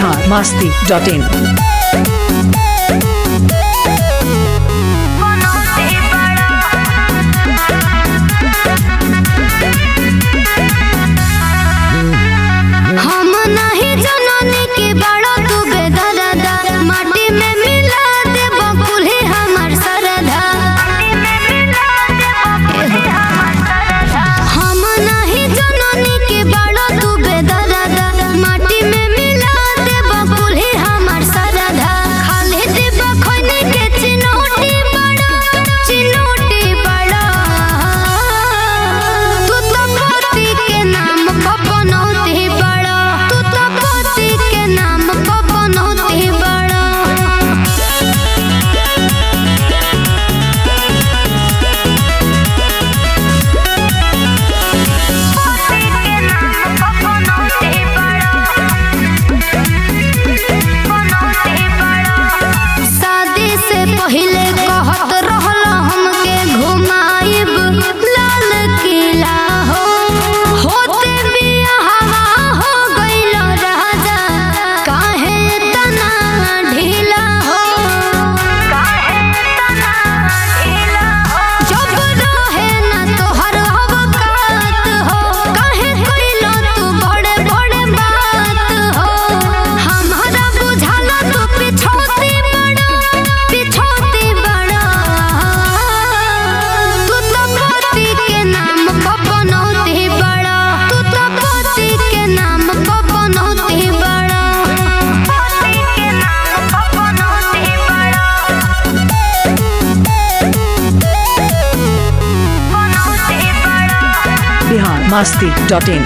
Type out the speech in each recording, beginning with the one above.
Bihar Masti dot in हम नहीं जननी के बड़ा तू बेदरदा माटी में मिला दे बकुली हमर सरधा हम नहीं जननी के बड़ा तू बेदरदा माटी में मिला दे बकुली हमर सरधा खाली दे बखनी के चिनोटी बड़ा चिनोटी बड़ा तू तो पति के नाम पपनौती बड़ा तू तो पति के नाम पपनौती बड़ा शादी से पहले कहत रहल हमके घुमाइब लाल किला हो होते बियाहवा हो गइल राजा काहे तना ढीला हो काहे तना ढीला हो जब रहे ना तोहर अवकात हो काहे कइल तू बड़े बड़े बात हो हमारा बुझाला तू पिछौती बड़ा पिछौती बड़ा तू तो पति के नाम पपनौती बड़ा तू तो पति के नाम पपनौती बड़ा पति के नाम पपनौती बड़ा पपनौती बड़ा बिहार मास्ती डॉट इन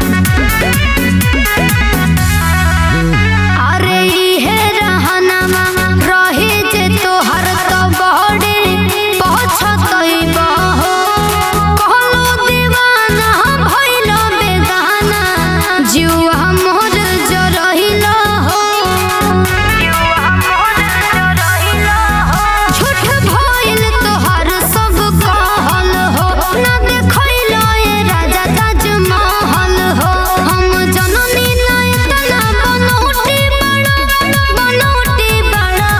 अरे इहे रहनमा रही जे तोहर तो बड़े पछतइबा हो कहलो दीवाना भइलो बेगाना जुआ मोर जरहिलो हो जुआ मोर जरहिलो हो झूठ भइल तोहर सब कहल हो ना देखइलो ए राजा ताजमहल हो हम जननी ना इतना बनौटी बड़ा बनौटी बड़ा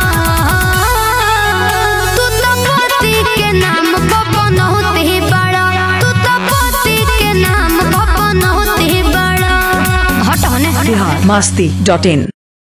तू तो पति के नाम पपनौती बड़ा तू तो पति के नाम पपनौती बड़ा हट हने बिहार मास्ती डॉट इन